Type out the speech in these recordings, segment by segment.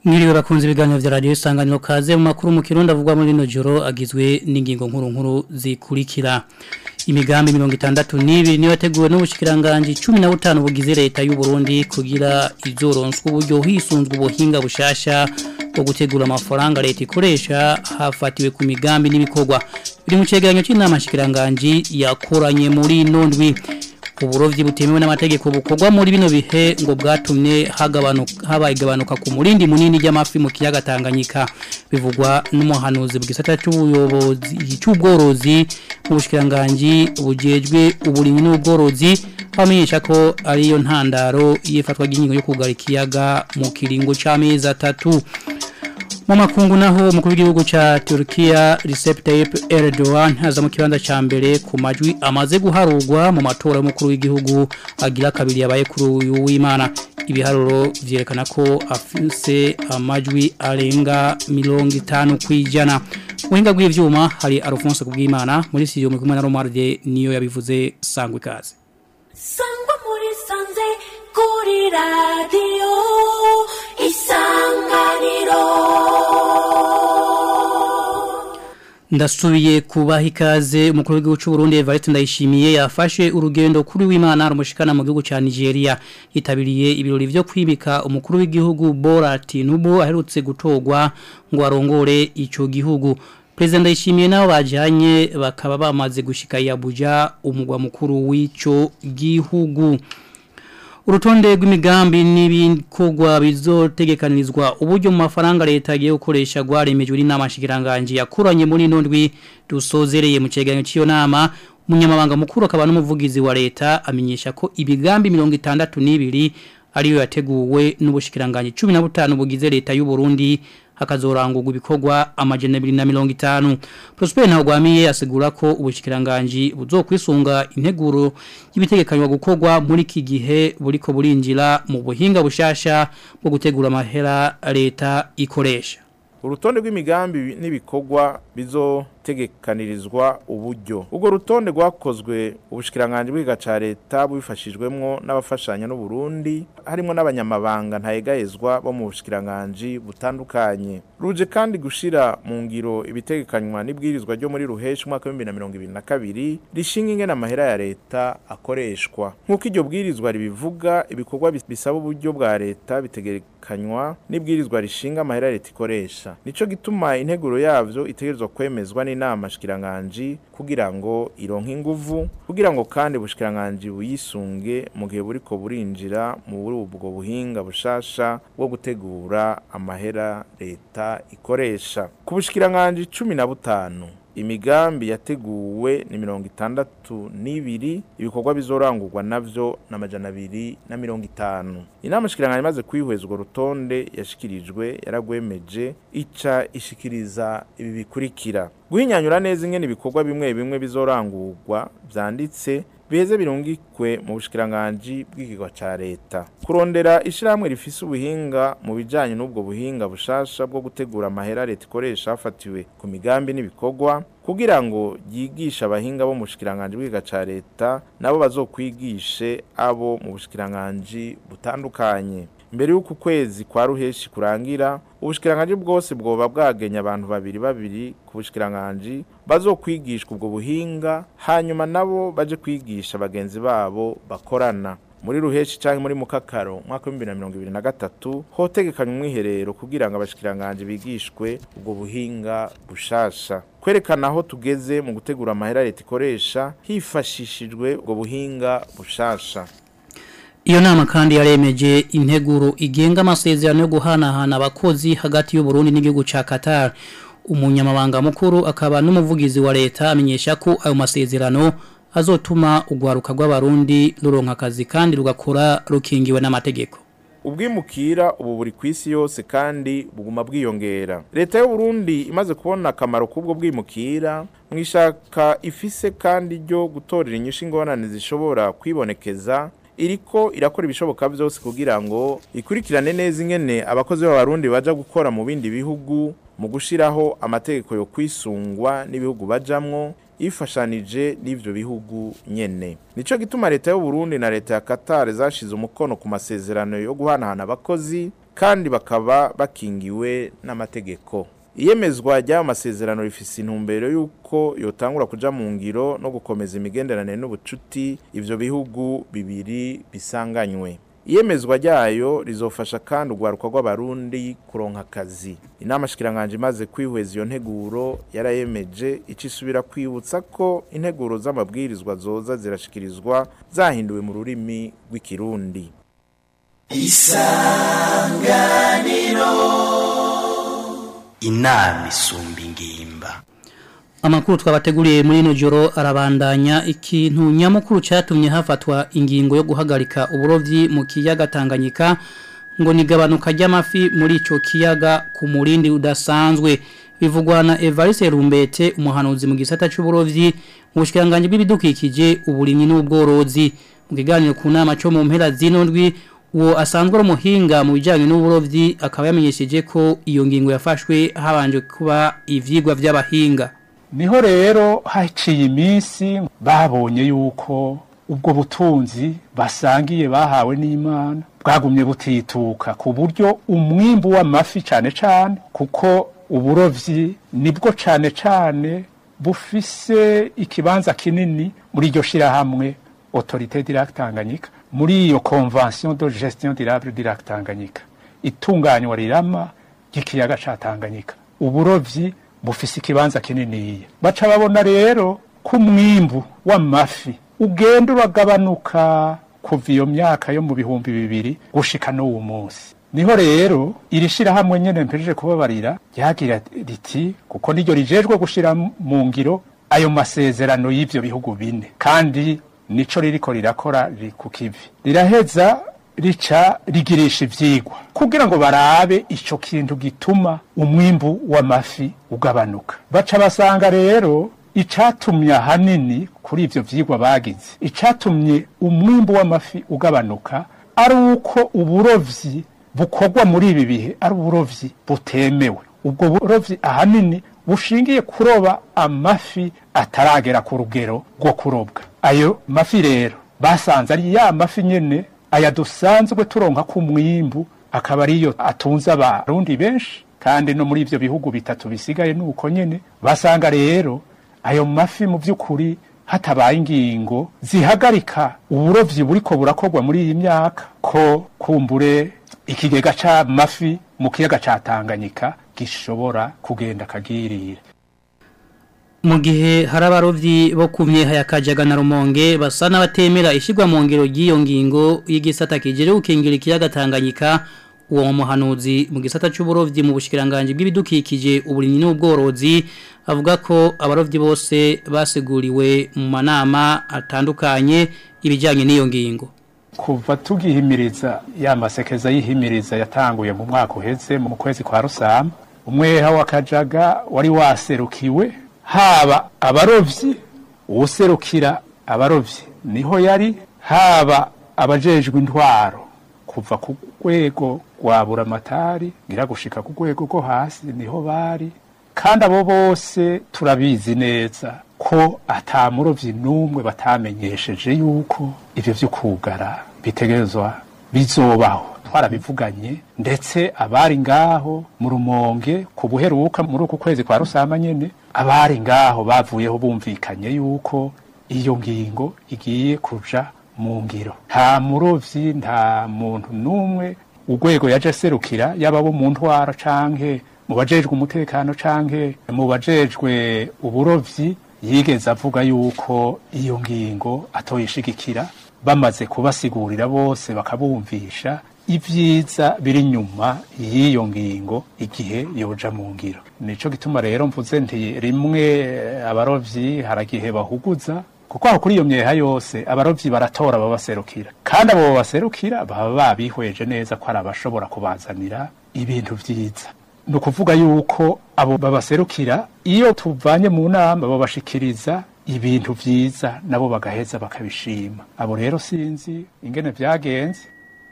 Mwiriwe bakunze ibiganiro vya radio isanganiro kaze mu makuru mu kirundi avugwa muri rino joro agizwe n'ingingo nkuru nkuru zikurikira imigambi 62 niyo yateguwe n'ubushikiranganje 15 bugize leta y'u Burundi kugira izoronswa uburyo hisunzwe ubuhinga bushasha bwo gutegura amafaranga leta ikoresha hafatiwe ku migambi n'ibikorwa biri mu cegeranyo cy'inama shikiranganje yakoranye muri nondwi uburovyi butemewe n'amategeko bukorwa muri bino bihe ngo bwatumye hagabanuka habaye gabanuka ku murindi munini y'amafi mu kiyaga Tanganyika bivugwa n'umuhanuzi bw'isata cy'ubuyobozi cy'ubworozi mu bushikiranganje bujejwe uburimyi n'ubworozi bamenyesha ko ariyo ntandaro yifatwa ry'ingingo yo kugara ikiyaga mu kiringo c'amezi atatu mu makungu naho umukuru w'igihugu ca Turkiya Recep Tayyip Erdogan haza mu kibanza ca mbere ku majwi amaze guharurwa mu matora y'umukuru w'igihugu agira kabiri yabaye kuri uyu w'Imana ibiharuro vyerekana ko afise amajwi arenga 50 kwijana Muhinga bw'ivyuma hari Alphonse kubw'Imana muri studio mu kumwe na Romarde niyo yabivuze sangwe kazi Sangwa muri sanze kuri radio isanganiro Ndasubiye kubaha ikaze umukuru w'igihugu cy'u Burundi Evariste Ndayishimiye yafashe urugendo kuri w'Imana rumushikana mu gihugu ca Nigeria yitabiriye ibirori byo kwibika umukuru w'igihugu Bola Tinubu aherutse gutogwa ngo arongore ico gihugu President Ndayishimiye nabo bajanye bakaba bamaze gushika i Abuja umugwa mukuru w'ico gihugu Urutonde rw'imigambi n'ibikorwa bizotegekanirizwa uburyo mu mafaranga leta yagiye gukoresha gwaremejwe n'inama shikiranganje yakuranye muri nondwi dusozereye mu cegeranyo c'iyo nama umunyamabanga mukuru akaba n'umuvugizi wa leta amenyesha ko ibigambi 62 ariyo yateguwe n'ubushikiranganje 15 bugize leta y'u Burundi hakazorangurwa ibikorwa amajana 250 Prosper Ntagwamiye asigura ko ubushikiranganje buzokwisunga integuro y'ibitegekanywa gukorwa muri iki gihe buriko burinjira mu buhinga bushasha bwo gutegura amahera leta ikoresha urutonde rw'imigambi n'ibikorwa bizotegekanirizwa uburyo ubwo rutonde rwakozwe ubushikiranganje bwiga ca leta bubifashijwemwo n'abafashanya n'u Burundi harimo n'abanyamabanga ntayegayezwa bo mu bushikiranganje butandukanye ruje kandi gushira mu ngiro ibitegekanywa n'ibwirizwa ryo muri ruheshi umwaka wa 2022 rishinga ingene amahera ya leta akoreshwa nk'uko iryo bwirizwa ribivuga ibikorwa bisaba uburyo bwa leta bitegekanywa n'ibwirizwa rishinga amahera leta ikoresha nico gituma integuro yavyo itegerezwa kwemezwa n'inama shikiranganje kugira ngo ironke inguvu kugira ngo kandi bushikiranganje buyisunge mu gihe buriko burinjira mu buri ubwo buhinga bushasha bwo gutegura amahera leta ikoresha ku bushikiranganje 15 imigambi yateguwe ni mirongo itandatu n'ibiri ibikorwa bizorangurwa navyo n'amajana abiri na mirongo itanu inama shikiranganje imaze kwihweza urwo rutonde yashikirijwe yaragwemeje ica ishikiriza ibi bikurikira guhinyanyura neza ingene ibikorwa bimwe bimwe bizorangurwa vyanditse biheze birungikwe mu bushikiranganje bw'ikigwa ca leta kurondera ishiramwe rifise ubuhinga mu bijanye n'ubwo buhinga bushasha bwo gutegura amahera leta ikoresha hafatiwe ku migambi n'ibikorwa kugira ngo yigisha abahinga bo mu bushikiranganje bw'ikigwa ca leta nabo bazokwigishe abo mu bushikiranganje butandukanye mbere y'uko kwezi kwa ruheshi kurangira ubushikiranganje bwose bwoba bwagenya abantu babiri babiri ku bushikiranganje bazokwigishwa ubwo buhinga hanyuma nabo baje kwigisha bagenzi babo bakorana muri ruheshi canke muri mukakaro mwaka wa 2023 hotegekanywa umwiherero kugira ngo abashikiranganje bigishwe ubwo buhinga bushasha kwerekana aho tugeze mu gutegura amahera leta ikoresha hifashishijwe ubwo buhinga bushasha Iyo nama kandi yaremeje integuro igenga amasezerano yo guhanahana abakozi hagati y'u Burundi n'igihugu ca Qatar. Umunyamabanga mukuru akaba n'umuvugizi wa leta amenyesha ko ayo masezerano azotuma ugwaruka rw'abarundi ruronka akazi kandi rugakora rukingiwe n'amategeko. ubwimukira ubu buri ku isi yose kandi buguma bwiyongera leta y'u Burundi imaze kubona akamaro k'ubwo bwimukira mwishaka ifise kandi ryo gutorera inyishu ingorane zishobora kwibonekeza iriko irakora ibishoboka byose kugira ngo ikurikirane neza ingene abakozi b'abarundi baja gukora mu bindi bihugu mu gushiraho amategeko yo kwisungwa n'ibihugu bajamwo ifashanije n'ivyo bihugu nyene nico gituma leta y'u Burundi na leta ya Qatar zashize umukono ku masezerano yo guhanahana abakozi kandi bakaba bakingiwe n'amategeko iyemezwa ry'ayo masezerano rifise intumbero y'uko yotangura kuja mu ngiro no gukomeza imigenderanire n'ubucuti ivyo bihugu bibiri bisanganywe iyemezwa ryayo rizofasha kandi urwaruka rw'abarundi kuronka akazi inama shikiranganje imaze kwihweza iyo nteguro yarayemeje ico isubira kwibutsa ko integuro z'amabwirizwa zoza zirashikirizwa zahinduwe mu rurimi rw'ikirundi inama isumba ingimba Amakuru twabateguriye muri ino joro arabandanya ikintu nyamukuru cyatumye hafatwa ingingo yo guhagarika uburovyi mu kiyaga Tanganyika ngo nigabanuka ry'amafi muri ico kiyaga ku murindi udasanzwe bivugwa na Evariste Rumbete umuhanuzi mu gisata c'uburovyi mu bushikiranganje bw'ibidukikije uburimyi n'ubworozi mu kiganiro ku nama cyo mu mpera z'inondwi uwo asanzwe ari umuhinga mu bijyanye n'uburovyi akaba yamenyesheje ko iyo ngingo yafashwe habanje kuba ivyigwa vy'abahinga niho rero haciye iminsi babonye yuko ubwo butunzi basangiye bahawe n'imana bwagumye butituka ku buryo umwimbu w'amafi cyane cyane kuko uburovyi nibwo cyane cyane bufise ikibanza kinini muri iryo shirahamwe autorité direct Tanganyika muri iyo convention de gestion durable direct Tanganyika itunganywa rirama ry'ikiyaga ca Tanganyika uburovyi bufise ikibanza kininiya baca babona rero ko umwimbu w'amafi ugenda uragabanuka kuva iyo myaka yo mu bihumbi bibiri gushika n'uwo munsi niho rero iri shirahamwe nyene mpejeje kubabarira ryagira riti kuko niryo rijejwe gushira mu ngiro ayo masezerano y'ivyo bihugu bine kandi nico ririko rirakora riri ku kivi riraheza rica rigirisha ivyigwa kugira ngo barabe ico kintu gituma umwimbu w'amafi ugabanuka baca basanga rero icatumye ahanini kuri ivyo vyigwa bagize icatumye umwimbu w'amafi ugabanuka ari uko uburovyi bukorwa muri ibi bihe ari uburovyi butemewe ubwo burovyi ahanini bushingiye kuroba amafi ataragera ku rugero rwo kurobwa ayo mafi rero basanze ari ya mafi nyene aya dusanzwe turonka ku mwimbu akaba ariyo atunze abarundi benshi kandi no muri ivyo bihugu bitatu bisigaye nuko nyene basanga rero ayo mafi mu vy'ukuri hatabaye ingingo zihagarika uburovyi buriko burakorwa muri iyi myaka ko kumbure ikigega c'amafi mu kiyaga ca Tanganyika gishobora kugenda kagirira mu gihe hari abarovyi bo kumye hayakajaga na rumonge basa n'abatemera ishyirwa mu ngiro ry'iyo ngingo y'igisata kijere gukingira ikiyaga Tanganyika uwo muhanuzi mu gisata cy'uburovyi mu bushikiranganje bw'ibidukikije uburimyi n'ubworozi avuga ko abarovyi bose basiguriwe mu manama atandukanye ibijyanye n'iyo ngingo kuva tugihimiriza ya masekeza y'ihimiriza yatanguye mu mwaka uheze mu kwezi kwa rusama umweha w'akajaga wari waserukiwe haba abarovyi uwuserukira abarovyi niho yari haba abajejwe intwaro kuva ku rwego rwa buramatari ngira gushika ku rwego rwo hasi niho bari kandi abo bose turabizi neza ko ata murovyi n'umwe batamenyesheje yuko ivyo vyo kugara bitegerezwa bizobaho twarabivuganye ndetse abari ngaho mu rumonge ku buheruka muri uku kwezi kwa rusama nyene abari ngaho bavuyeho bumvikanye yuko iyo ngingo igiye kuja mu ngiro nta murovyi nta muntu n'umwe urwego yaje serukira yaba bo mu ntwara canke mu bajejwe umutekano canke mu bajejwe uburovyi yigeze avuga yuko iyo ngingo atoyishigikira bamaze kubasigurira bose bakabumvisha ibyiza biri nyuma y'iyo ngingo igihe yoja mu ngiro nico gituma rero mvuze nti rimwe abarovyi haragihe bahuguza kuko aho kuri iyo myeha yose abarovyi baratora babaserukira kandi abo babaserukira baba babihweje neza ko ari abashobora kubazanira ibintu vyiza ni ukuvuga yuko abo babaserukira iyo tuvanye mu nama babashikiriza ibintu vyiza nabo bagaheza bakabishima abo rero sinzi ingene vyagenze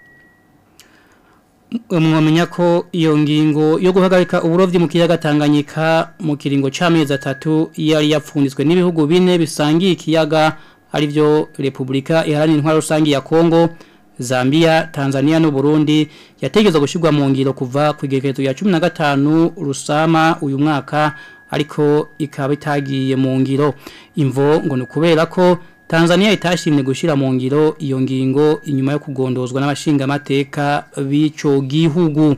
mwamenya ko iyo ngingo yo guhagarika uburovyi mu kiyaga Tanganyika mu kiringo c'amezi atatu yari yapfunditswe n'ibihugu bine bisangiye ikiyaga arivyo Republika Iharanira Intwaro Rusangi ya Kongo Zambia Tanzania no Burundi yategezwe gushirwa mu ngiro kuva ku igerekezo ya 15 rusama uyu mwaka ariko ikaba itagiye mu ngiro imvo ngo ni kubera ko Tanzania itashimye gushira mu ngiro iyo ngingo inyuma yo kugondozwa n'abashinga amateka b'ico gihugu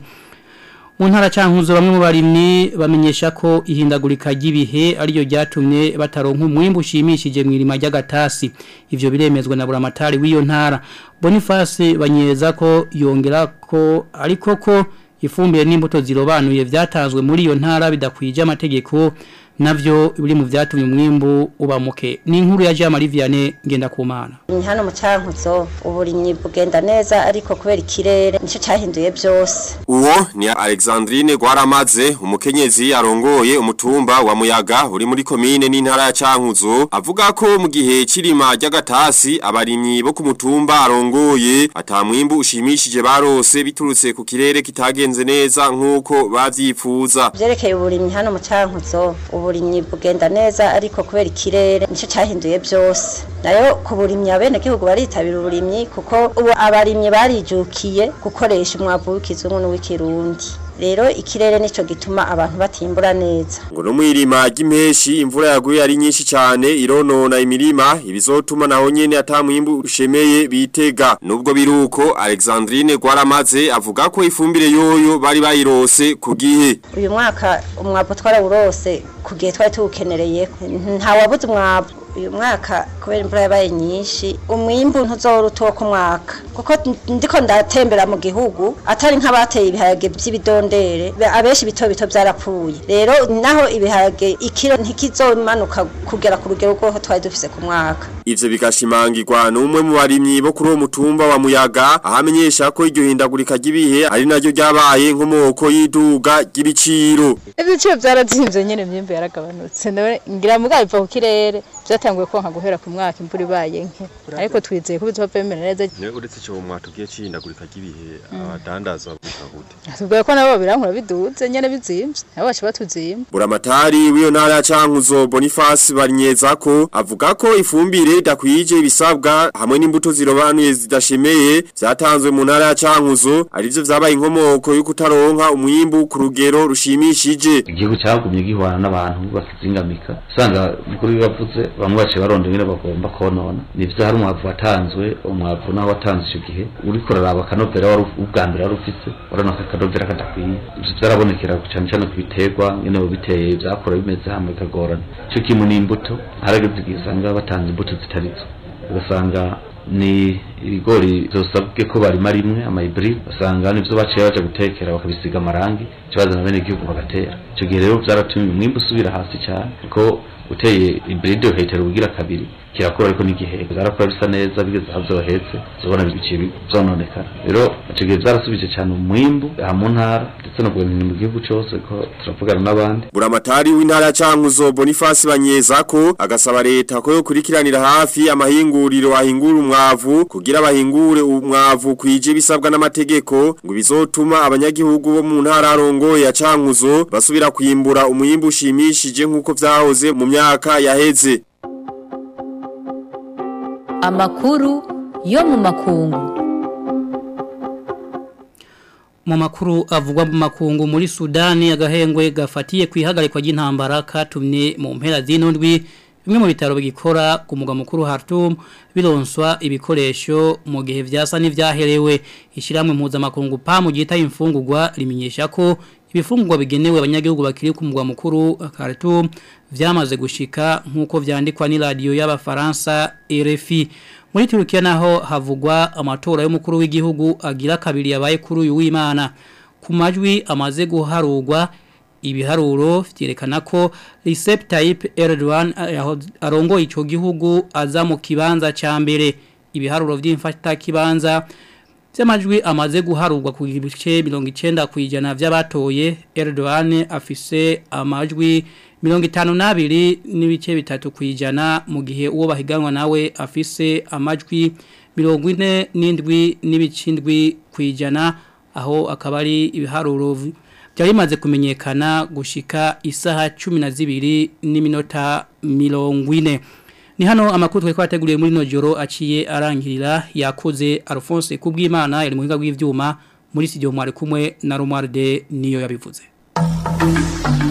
mu ntara cankuzo bamwe mu barimyi bamenyesha ko ihindagurika ry'ibihe ariyo ryatumye bataronka umwimbu ushimishije mu irima ry'agatasi ivyo biremezwa na buramatari w'iyo ntara Boniface banyeza ko yongera ko ariko ko ifumbire n'imbuto zirobanuye vyatanzwe muri iyo ntara bidakwije amategeko navyo biri mu vyatumye umwimbu uba muke ni inkuru ya Jean Marie Vianney ngenda kumana hano mu cankuzo uburimyi bugenda neza ariko kubera ikirere nico cahinduye byose Uwo ni Alexandrine Gwaramaze umukenyezi arongoye umutumba wa Muyaga uri muri komine n'intara ya Cankuzo avuga ko mu gihe cirima ry'agatasi abarimyi bo ku mutumba arongoye atamwimbu ushimishije barose biturutse ku kirere kitagenze neza nkuko bavyifuza vyerekeye uburimyi hano mu cankuzo uburimyi bugenda neza ariko kubera ikirere nico cahinduye byose nayo ku burimyi abene gihugu baritabira uburimyi kuko ubu abarimyi barijukiye gukoresha umwavu w'ikizungu n'uw'ikirundi rero ikirere nico gituma abantu batimbura neza ngo no mwirima ry'impeshi imvura yaguye ari nyinshi cyane ironona imirima ibizotuma naho nyene atamwimbu ushemeye bitega nubwo biruko Alexandrine Gwaramaze avuga ko ifumbire yoyo bari bayirose ku gihe uyu mwaka umwavu twarawurose ku gihe twari tuwukenereye nta wabuze umwavu uyu mwaka kubera imvura yabaye nyinshi umwimbu ntuzora utuwo ku mwaka kuko ndiko ndatembera mu gihugu atari nk'abateye ibiharage by'ibidondere abenshi bito bito byarapfuye rero naho ibiharage ikiro ntikizomanuka kugera ku rugero rw'aho twari dufise ku mwaka ivyo bigashimangirwa n'umwe mu barimyi bo kuri uwo mutumba wa Muyaga ahamenyesha ko iryo hindagurika ry'ibihe ari naryo ryabaye nkomoko y'iduga ry'ibiciro ibiciro byarazimvye nyene myimbe yaragabanutse nawe ngira mugabo biva ku kirere byatanguye konka guhera ku mwaka imvura ibaye nke ariko twizeye ko bizova bimera neza uretse cyo mwatubwiye cihindagurika ry'ibihe abadandaza bavuga gute tubwiye ko nabo birankura biduze nyene bizimvye nabo baca batuzimba buramatari w'iyo ntara ya Cankuzo Boniface Barinyeza ko avuga ko ifumbire idakwije ibisabwa hamwe n'imbuto zirobanuye zidashemeye vyatanzwe mu ntara ya Cankuzo arivyo vyabaye inkomoko yo kutaronka umwimbu ku rugero rushimishije igihugu cyagumye gihwana n'abantu bakizingamika usanga mukuru bibavuze bamwe bace baronda ingene bagomba konona nivyo hari umwavu watanzwe umwavu naho watanzwe ico gihe uriko uraraba akanovera wari ubwa mbere wari ufise urabona ko akanovera kadakwiye ivyo vyarabonekera cane cane ku biterwa nyene biteye vyakora bimeze hamwe bikagorana ico kimwe n'imbuto harageze igihe usanga batanze imbuto zitarizo ugasanga ni ibigori zosabwe ko barima rimwe amaibri basanga nivyo baciye baje gutekera bakabisiga amarangi kibazo na bene igihugu bagatera ico gihe rero vyaratumye umwimbu usubira hasi cyane ko uteye ibride uhetera ubugira kabiri kirakora ariko n'igihe zarakora bisa neza bigeze aho zohetse zobona biciye zononekara rero ico gihe vyarasubije cyane umwimbu aha mu ntara ndetse no guhemba mu gihugu cose ko turavugana n'abandi buramatari w'intara ya Cankuzo Boniface Banyeza ko agasaba leta ko yokurikiranira hafi amahinguriro ahingura umwavu kugira bahingure umwavu kwije bisabwa n'amategeko ngo bizotuma abanyagihugu bo mu ntara arongo ya Cankuzo basubira kwimbura umwimbu ushimishije nkuko vyahoze mu myaka yaheze amakuru yo mu makungu mu makuru avugwa mu makungu muri Sudani agahengwe gafatiye kwihagarikwa ry'intambara katumye mu mpera z'inundwi bimwe mu bitaro bigikora ku mugwa mukuru Khartoum bironswa ibikoresho mu gihe vyasa n'ivyaherewe ishiramwe mpuzamakungu PAM gita imfungurwa rimenyesha ko ibifungurwa bigenewe abanyagihugu bakiri ku mugwa mukuru Khartoum vyamaze gushika nkuko vyandikwa ni radio y'abafaransa RFI muri Turukiya naho havugwa amatora y'umukuru w'igihugu agira kabiri yabaye kuri uyu w'Imana ku majwi amaze guharurwa ibiharuro vyerekana ko Recep Tayyip Erdogan arongo ico gihugu aza mu kibanza ca mbere ibiharuro vy'imfata kibanza Vyamajwi amaze guharurwa ku gice 90 kwijana vy'abatoye Erdogan afise amajwi 52 n'ibice bitatu kwijana mu gihe uwo bahiganwa nawe afise amajwi 47 n'ibicindwi kwijana aho akaba ari ibiharuro byari bimaze kumenyekana gushika isaha 12 n'iminota 40 ni hano amakuru twari twateguriye muri no joro aciye arangirira yakoze Alphonse kubw'Imana yari mu hinga bw'ivyuma muri studio mwari kumwe na Romualde niyo yabivuze